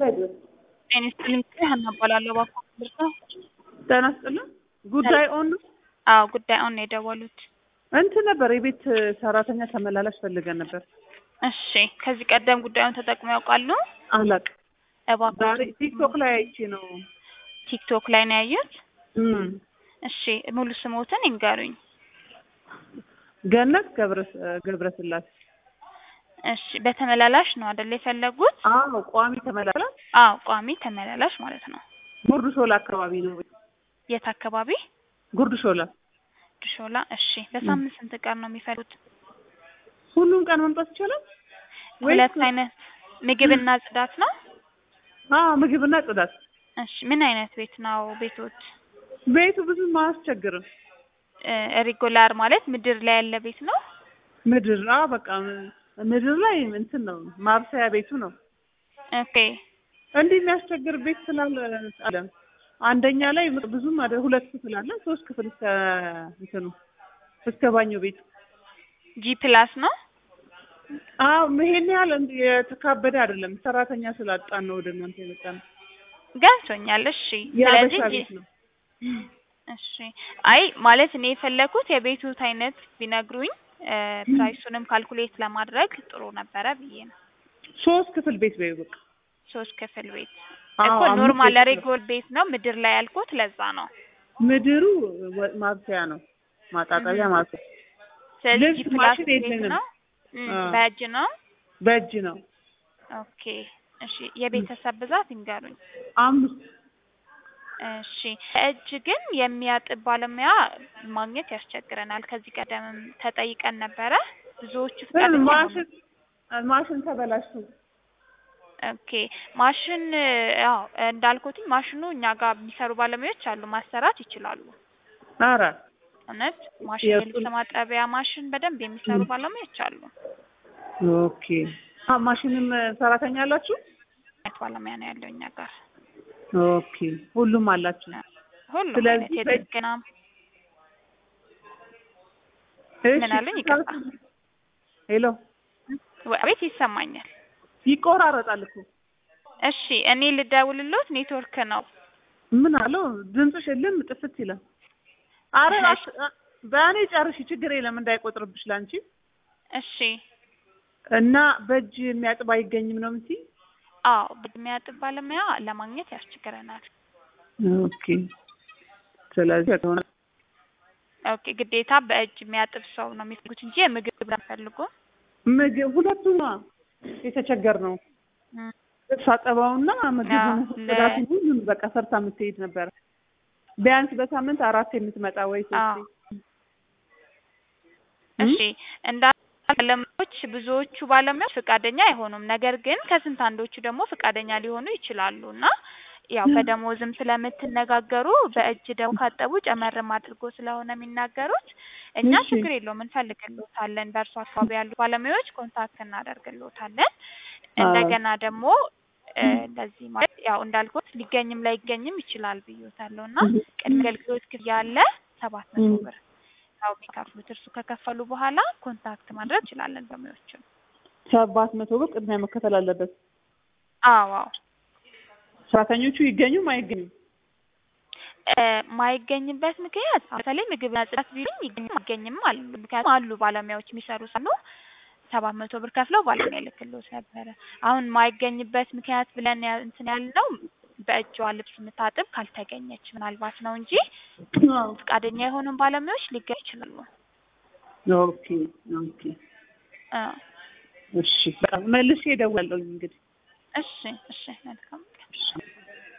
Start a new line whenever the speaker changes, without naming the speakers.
ጤና ይስጥልኝ ሀና እባላለሁ እባክዎ ምንድን ነው?
ጤና ይስጥልኝ ጉዳይ ኦን ነው?
አዎ ጉዳይ ኦን ነው የደወሉት።
እንትን ነበር የቤት ሰራተኛ ተመላላሽ ፈልገን ነበር።
እሺ ከዚህ ቀደም ጉዳዩን ተጠቅመው ያውቃሉ?
አላውቅም።
እባክዎ
ዛሬ ቲክቶክ ላይ አይቼ ነው።
ቲክቶክ ላይ ነው ያዩት?
እም፣
እሺ ሙሉ ስሞትን ይንገሩኝ።
ገነት ገብረ ገብረስላሴ።
እሺ በተመላላሽ ነው አይደል የፈለጉት?
አዎ ቋሚ ተመላላሽ
አዎ ቋሚ ተመላላሽ ማለት ነው።
ጉርድ ሾላ አካባቢ ነው።
የት አካባቢ?
ጉርድ ሾላ
ሾላ። እሺ በሳምንት ስንት ቀን ነው የሚፈልጉት?
ሁሉም ቀን መምጣት ይቻላል? ወይስ-
ሁለት አይነት ምግብና ጽዳት ነው?
አዎ ምግብና ጽዳት።
እሺ ምን አይነት ቤት ነው ቤቶት?
ቤቱ ብዙም አያስቸግርም።
ሪጉላር ማለት ምድር ላይ ያለ ቤት ነው?
ምድር አዎ በቃ ምድር ላይ እንትን ነው ማብሰያ ቤቱ ነው።
ኦኬ
እንዲህ የሚያስቸግር ቤት ስላለ አለ አንደኛ ላይ ብዙም አይደል ሁለት ክፍል አለ ሶስት ክፍል እስከ እንትኑ እስከ ባኞ ቤት
ጂ ፕላስ ነው?
አዎ ይሄን ያህል እንዲህ የተካበደ አይደለም ሰራተኛ ስላጣን ነው ወደ እናንተ የመጣነው
ገብቶኛል። እሺ
የአበሻ
ስለዚህ
ቤት ነው
እሺ አይ ማለት እኔ የፈለኩት የቤቱት አይነት ቢነግሩኝ እ ፕራይሱንም ካልኩሌት ለማድረግ ጥሩ ነበረ ብዬ ነው።
ሶስት ክፍል ቤት በይው በቃ
ሶስት ክፍል ቤት
አዎ፣
እኮ
አምስት
ኖርማል
ቤት ነው።
ሬጎል ቤት ነው ምድር ላይ ያልኩት ለዛ ነው።
ምድሩ ወ- ማብሰያ ነው ማጣጣቢያ ማብሰያ
ስለዚህ
ልብስ
ጂ ፕላስ
ማሽን
ቤት
የለንም።
ነው እም፣
አዎ።
በእጅ ነው።
በእጅ ነው
ኦኬ እሺ የቤተሰብ ብዛት ይንገሩኝ።
አምስት
እሺ እጅ ግን የሚያጥብ ባለሙያ ማግኘት ያስቸግረናል። ከዚህ ቀደምም ተጠይቀን ነበረ ብዙዎቹ ፈቃደኛ
ማሽን ማሽን ተበላሽቶ
ኦኬ ማሽን ያው እንዳልኩትኝ ማሽኑ እኛ ጋር የሚሰሩ ባለሙያዎች አሉ፣ ማሰራት ይችላሉ።
ኧረ
እውነት ማሽን
የእሱን-
የልብስ ማጠቢያ ማሽን በደንብ የሚሰሩ ባለሙያዎች አሉ።
ኦኬ አ ማሽንም ሰራተኛ አላችሁ?
አይነት ባለሙያ ነው ያለው እኛ ጋር
ኦኬ ሁሉም አላችሁ።
ሁሉም
ስለዚህ
አይነት
በእጅ-
የጥገና
እሺ፣
ምን አሉኝ? ይቅርታ።
ሄሎ
ቤት ይሰማኛል።
ይቆራረጣል እኮ
እሺ እኔ ልደውልሎት ኔትወርክ ነው።
ምን አለው ድምፅሽ የለም ጥፍት ይላል። አረ
እሺ።
አት- በእኔ ጨርሺ ችግር የለም እንዳይቆጥርብሽ ላንቺ
እሺ
እና በእጅ የሚያጥብ አይገኝም ነው የምትይ?
አዎ የሚያጥብ ባለሙያ ለማግኘት ያስቸግረናል።
ኦኬ ስለዚህ ከሆነ
ኦኬ ግዴታ በእጅ የሚያጥብ ሰው ነው የሚፈልጉት እንጂ የምግብ ፈልጉ
ምግብ ሁለቱም የተቸገር ነው ልብስ አጠባውና ምግቡን
አዎ፣ ለ-
ጽዳቱን ሁሉን በቃ ሰርታ የምትሄድ ነበር። ቢያንስ በሳምንት አራት የምትመጣ ወይ
አዎ
ሶስት
እሺ እንዳ ባለሙያዎች ብዙዎቹ ባለሙያዎች ፈቃደኛ አይሆኑም። ነገር ግን ከስንት አንዶቹ ደግሞ ፈቃደኛ ሊሆኑ ይችላሉ እና ያው በደሞዝም ስለምትነጋገሩ በእጅ ደግሞ ካጠቡ ጨመርም አድርጎ ስለሆነ የሚናገሩት እኛ
እሺ።
ችግር የለውም እንፈልግልዎታለን። በእርሱ አካባቢ ያሉ ባለሙያዎች ኮንታክት እናደርግልዎታለን። እንደገና ደግሞ እ እንደዚህ ማለት ያው እንዳልኩት ሊገኝም ላይገኝም ይችላል ብዬዎታለሁ እና ቅድመ አገልግሎት ክፍያ አለ ሰባት መቶ
ም።
ብር ያው የሚከፍሉት እርሱ ከከፈሉ በኋላ ኮንታክት ማድረግ እንችላለን ባለሙያዎችን።
ሰባት መቶ ብር ቅድሚያ መከፈል አለበት።
አዎ አዎ
ሰራተኞቹ ይገኙም አይገኙም?
እ ማይገኝበት ምክንያት በተለይ ምግብና ጽዳት ቢሉኝ ይገኝም አይገኝም አሉ። ምክንያቱም አሉ ባለሙያዎች የሚሰሩ ሳሉ ሰባት መቶ ብር ከፍለው ባለሙያ ይልክልዎት ነበረ። አሁን ማይገኝበት ምክንያት ብለን ያ- እንትን ያልነው በእጇ ልብስ የምታጥብ ካልተገኘች ምናልባት ነው እንጂ
አዎ።
ፈቃደኛ የሆኑን ባለሙያዎች ሊገኙ ይችላሉ።
ኦኬ ኦኬ
እ
እሺ በቃ መልሼ እደውላለሁ እንግዲህ
እሺ እሺ መልካም ቀን።
እሺ